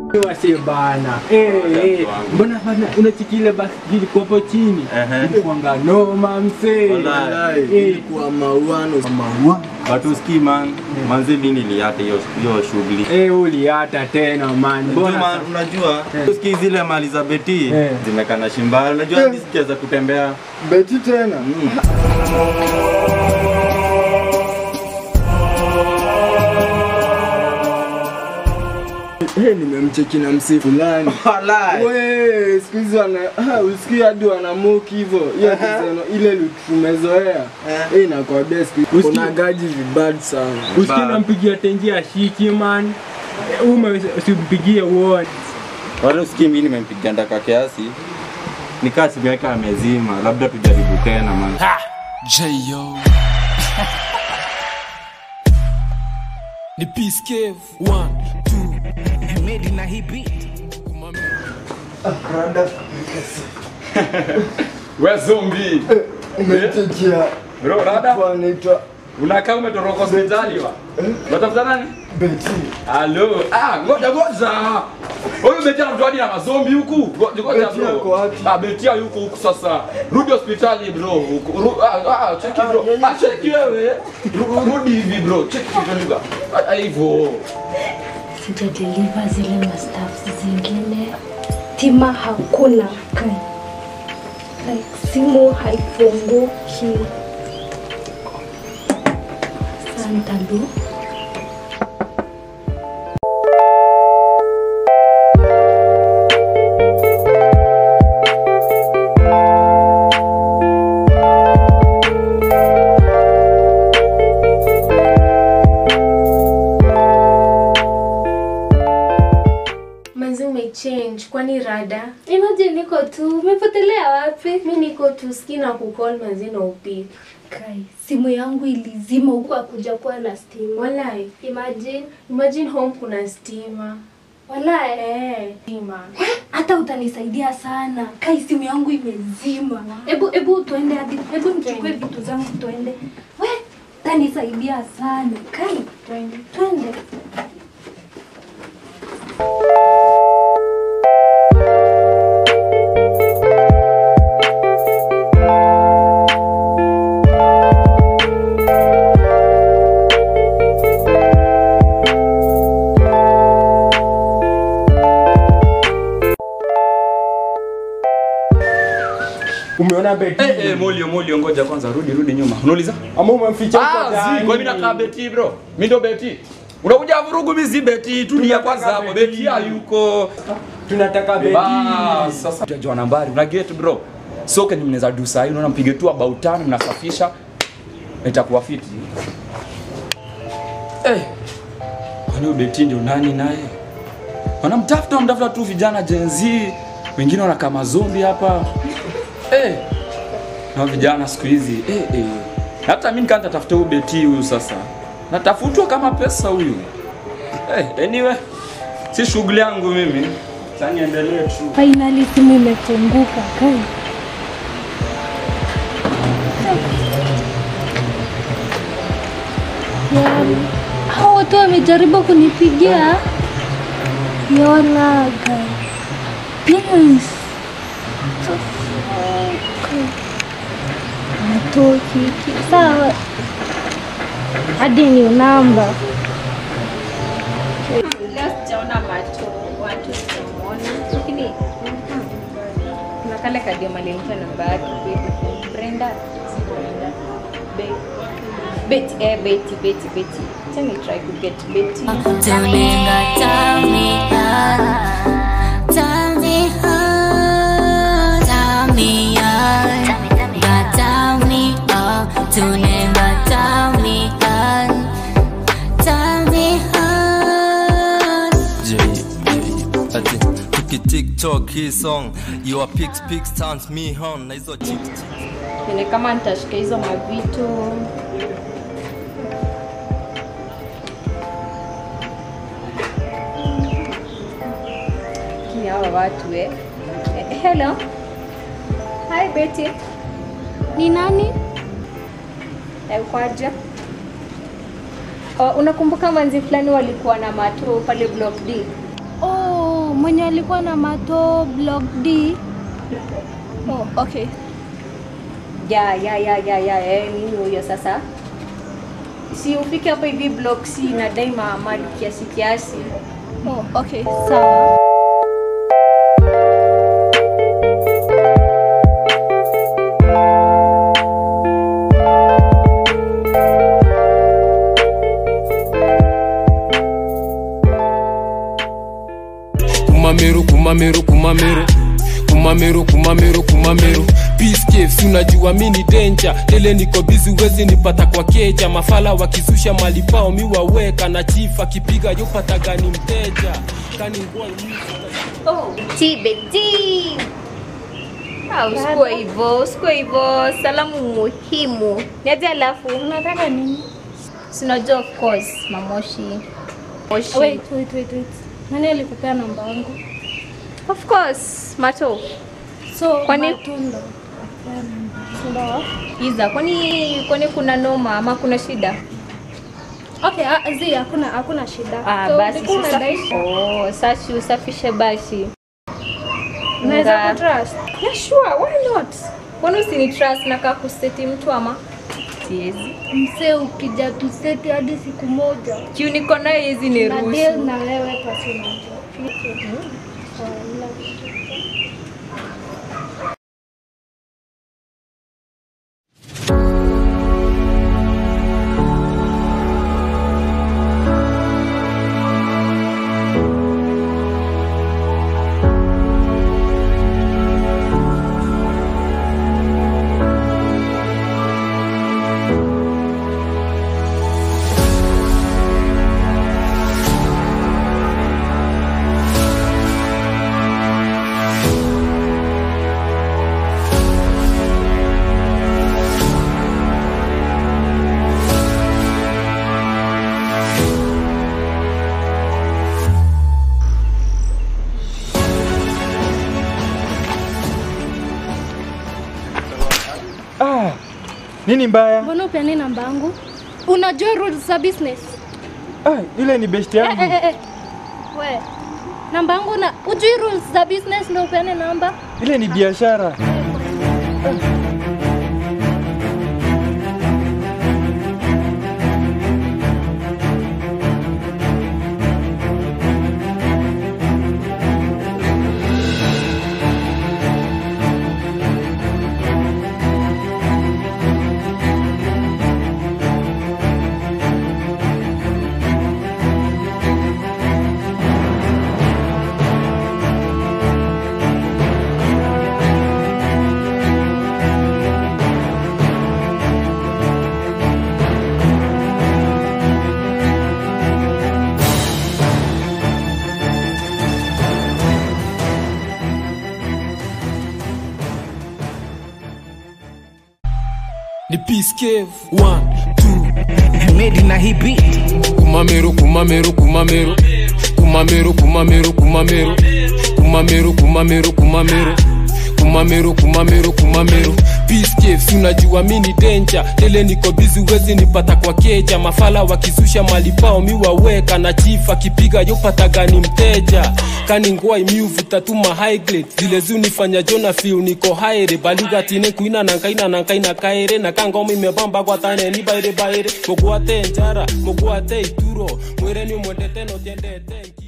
Wase bana. Eh, eh. wangu. Mbona bana unachikile basi ilikuwa hapo chini? Ehe. Ilikuwanga noma msee. Wallahi. Eh, Ilikuwa mauano maua. Watu ski man, manzi mimi niliata hiyo hiyo shughuli. eh uliata tena man. Mbona Mbona sa- unajua Eh. ski zile mali za beti Eh. zimekana shimbali. Unajua Eh. hadi sikiweza kutembea. Beti tena. Mm. Hey, nimemcheki na msee fulani. Wallahi. We, siku hizi wana ah, usikii hadi wanamuki hivyo. Hiyo Aha. design ile look tumezoea. Eh. Eh, nakwambia siku hizi Usikii- kuna gaji vibad sana. Usikie nampigia tenji ya shiki man. Eh, Ume usimpigie uone. Wale usikii mimi nimempiga ndaka kiasi. Nikaa simu yake amezima, labda tujaribu tena man. J.O. Ni Peace Cave. One, two. Made na hii beat. We zombi. Umemchekia Bro, rada. kwa anaitwa Unakaa umetoroka hospitali wa. Unatafuta nani? Beti. Halo. Ah, ngoja ngoja. Wewe umejaa mtu hadi na mazombi huku. Ngoja ngoja Betia yuko bro. wapi? Ah, Betia yuko huku sasa. Rudi hospitali bro. Huku. Ru- Ah, ah, cheki bro. Ah, cheki wewe. Ru- Rudi hivi bro. Cheki kitu Ah, hivyo. sijadeliva zile mastafs zingine tima hakuna kai like simu haifunguki santalu Manzi umechange, kwani rada? imagine niko tu umepotelea wapi Mi niko tu ski na kukol manzi na upik. kai simu yangu ilizima huku akuja kuwa na stima Walai, imagine imagine home kuna stima. walae Eh, stima. hata utanisaidia sana kai simu yangu imezima hebu hebu tuende hadi hebu nichukue vitu zangu tuende we utanisaidia sana kai Twende. twende Umeona beti? Eh, eh, Molio, Molio, ngoja kwanza rudi rudi nyuma. Unauliza? Ama umemficha huko Ah, ndani? zi, kwa mimi nakaa beti bro. Mimi ndo beti. Unakuja vurugu mimi si beti, tulia kwanza hapo. Beti. Beti hayuko. Tunataka beti. Bas, sasa unajua nambari, una get bro. So kenye mnaweza do sahi, unaona mpige tu about tano mnasafisha. Itakuwa fiti. Eh. Kwani huyu beti ndio nani naye? Wanamtafuta mtafuta tu vijana Gen Z, wengine wanakaa mazombi hapa. Eh. Na vijana siku hizi eh eh. Hata mimi nikaanza tafuta huyu beti huyu sasa. Natafutwa kama pesa huyu. Eh, anyway, si shughuli yangu mimi. Sasa niendelee tu. finally simu imefunguka kai Yaani, hao watu wamejaribu kunipigia yolaga yes natoki sawa hadi ni namba Leo sijaona macho watu sijamuona, lakini kuna kale kadema alimpa namba yake baby. Brenda, si Brenda. Be- Betty, eh, Betty, Betty, Betty. Acha ni try to get Betty. Tulinga tell me how, tell me how, tell me how, God tell me how, tulinga tell me how, tell me how. J, J, ati tuki TikTok hii song your pics pics turns me on na hizo chicks Ni kama nitashika hizo mavitu. Lakini hawa watu eh. Eh, Hello. Hi Betty. ni nani Eh, Ukoaje? Oh, unakumbuka manzi fulani walikuwa na mato pale block D? oh mwenye alikuwa na mato block D. Oh, okay. ya ya ya ya ya eh, nini huyo sasa si ufike hapa hivi block C na daima mali kiasi kiasi Oh, okay. Sawa. kumamero kumamero kumamero kumamero kumamero kumamero Peace caves unajua mi ni danger tele niko bizi wezi nipata kwa keja mafala wakizusha mali pao mi waweka na chief akipiga yopata gani mteja kani ngua oh TBT Ah, usikuwe hivyo usikuwe hivyo salamu muhimu niaje alafu Unataka nini? sinajua of course mamoshi moshi Wait, wait, wait, wait. Nani alikupea namba yangu? of course mato So, Kwani- matunda. Ndio. iza kwani kwani kuna noma ama kuna shida Okay, ah, zi hakuna hakuna shida. ah, So, basi ulikuwa sasa unadai- oh, sasa usafishe basi Unaweza Nga- kutrust? Yeah, sure, why not? Kwani usini trust na kaa kuseti mtu ama? Siwezi. Msee ukija tuseti hadi siku moja. Kiu niko naye hizi ni Na deal ruhusu. na wewe pasi unajua. Wala. Ah, nini mbaya? Mbona upeani namba yangu? Unajua rules za business? Ah, yule ni best Eh, yangu. eh, eh, eh. We. Namba yangu na ujui rules za business ndio upeane namba? Ile ni biashara. ni peace cave one two made na hii beat kumamero kumamero kumamero kumamero kumamero kumamero kumamero kumamero kumamero kumamero kumamero kumamero peace caves unajua mi ni danger tele niko bizi wezi nipata kwa keja mafala wakizusha mali pao mi waweka na chief akipiga yopata gani mteja kani ngwai mi uvuta tu ma high grade zile zunifanya jona feel niko haere balugatine kuina nankaina nankaina kaere na kangoma imebamba kwa tane ni baire baire mogwate njara mogwate ituro mwere ni mwendete no tiendete